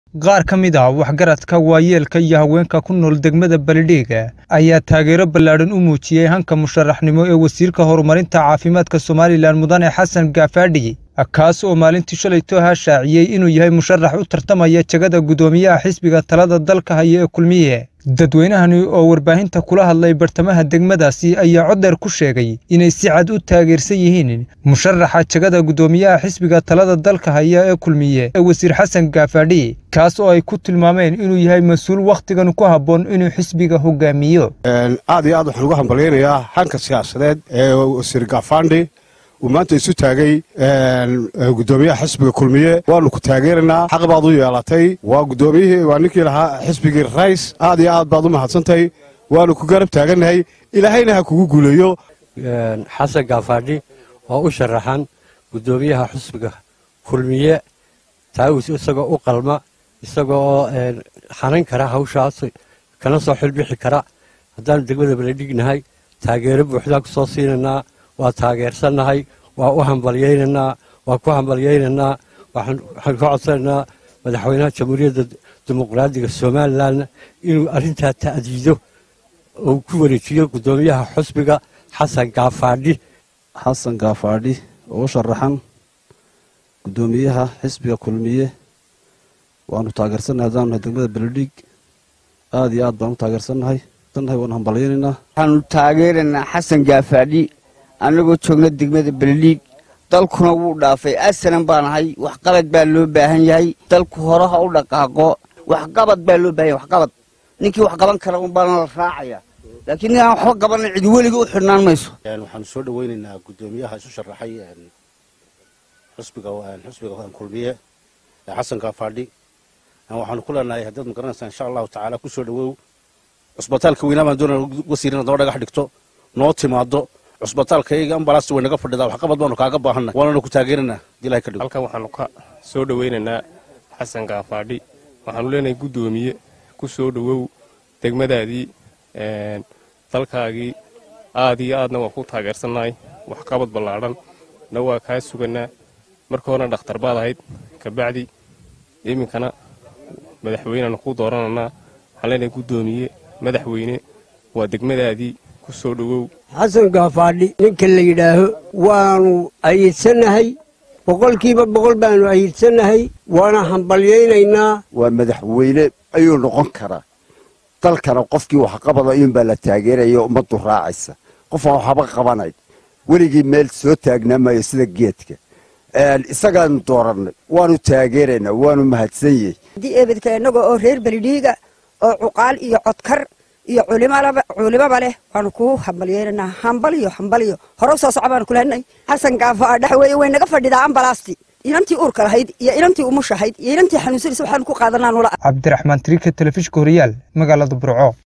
qaar ka mid ah waxgaradka waayeelka iyo haweenka ku nool degmada baledhiga ayaa taageero ballaadhan u muujiyey hanka musharaxnimo ee wasiirka horumarinta caafimaadka somalilan mudane xasan gaafadhi kaas oo maalintii shalayto ahaa shaaciyey inuu yahay musharax u tartamaya jagada guddoomiyaha xisbiga talada dalka haya ee kulmiye dadweynahani oo warbaahinta kula hadlay bartamaha degmadaasi ayaa codeer ku sheegay inay si cad u taageersan yihiin musharaxa jagada guddoomiyaha xisbiga talada dalka haya ee kulmiye ee wasiir xasan gaafadhi kaas oo ay ku tilmaameen inuu yahay mas-uul wakhtigan ku habboon inuu xisbiga hogaamiyo aad iyo aad waxaan uga hambalyaynayaa hanka siyaasadeed ee wasiir gaafandhi uu maanta isu taagay guddoomiyaha xisbiga kulmiye waanu ku taageeraynaa xaq baad u yeelatay waa guddoomiyihii waa ninkii lahaa xisbigii rays aad iyo aad baad u mahadsantahay waanu ku garab taagannahay ilaahayna ha kugu guuleeyo xasan gaafadhi oo u sharaxan guddoomiyaha xisbiga kulmiye taawis isagoo u qalma isagoo xanan kara hawshaas kana soo xilbixi kara haddaanu degmada baledhignahay taageero buuxdaan ku soo siinaynaa waa taageersannahay waa u hambalyaynaynaa waa ku hambalyaynaynaa waxaan ka codsanaynaa madaxweynaha jamhuuriyadda dimuqraadiga somalilan inuu arrintaa ta'diido oo ku wareejiyo guddoomiyaha xusbiga xasan gaafadhi xasan gaafadhi oo u sharaxan guddoomiyaha xisbiga kulmiye waanu taageersannahay haddaanu nahay degmada beledhiig aad iyo aad baan u taageersannahay waanu hambalyaynaynaa waxaanu taageeraynaa xasan gaafadhi annagoo joogna degmada beledhiig dalkuna wuu dhaafay asalan baan ahay waxqabad baa loo baahan yahay dalku horaha u dhaqaaqo waxqabad baa loo baahan yahay waxqabad ninkii wax qaban kara un baana la raacaya laakiin ninaan waxba qabanan cidi weliga u xidhnaan mayso waxaanu soo dhawaynaynaa guddoomiyaha isu sharaxay xusbiga xusbiga kulmiye xasan gaafadhi waxaanu ku leenahay haddaad ma garanaysaa insha allahu tacaala ku soo dhawow cusbitaalka weynaa baan doonaa wasiir inaad noo dhagax dhigto noo timaado cusbitaalkayga ambalaasta way naga fadhidaa waxqabad baanu kaaga baahanna waananu ku taageeranaa hadii ilahay ka dhigo halkan waxaanu ka soo dhawaynaynaa xasan gaafadhi waxaanu leenahay guddoomiye ku soo dhowow degmadaadii dalkaagii aad iyo aadna waan ku taageersannahay waxqabad ballaadhan na waa kaa sugannaa marka horena dhakhtar baad ahayd kabacdi iminkana madaxweyneanu ku doorananaa waxaan leenahay guddoomiye madaxweyne waa degmadaadii ku soo dhowow xasan gaafadhi ninka la yidhaaho waanu ayidsannahay boqolkiiba boqol baanu ayidsannahay waana hambalyaynaynaa waa madaxweyne ayuu noqon karaa dalkana qofkii waxqabada iyuunbaa la taageeraya ummaddu raacaysa qofaan waxba qabanayn weligii meel soo taagnaa maayo sida geedka isagaanu doorannay waanu taageeraynaa waanu mahadsan yahay haddii eebedka innaga oo reer beledhiiga oo cuqaal iyo codkar iyo culimaba leh waanu kuu hambalyeynanaa hambaliyo hambaliyo hore soo soco baanu kulehnay xasan gaafa dhex weeye way naga fadhidaa ambalaasti inantii uurka lahayd iyo inantii umushahayd iyo inantii xanuunsanaysa waxaanu ku qaadanaa nula cabdiraxmaan tiriika telefishka horiyaal magaalada burco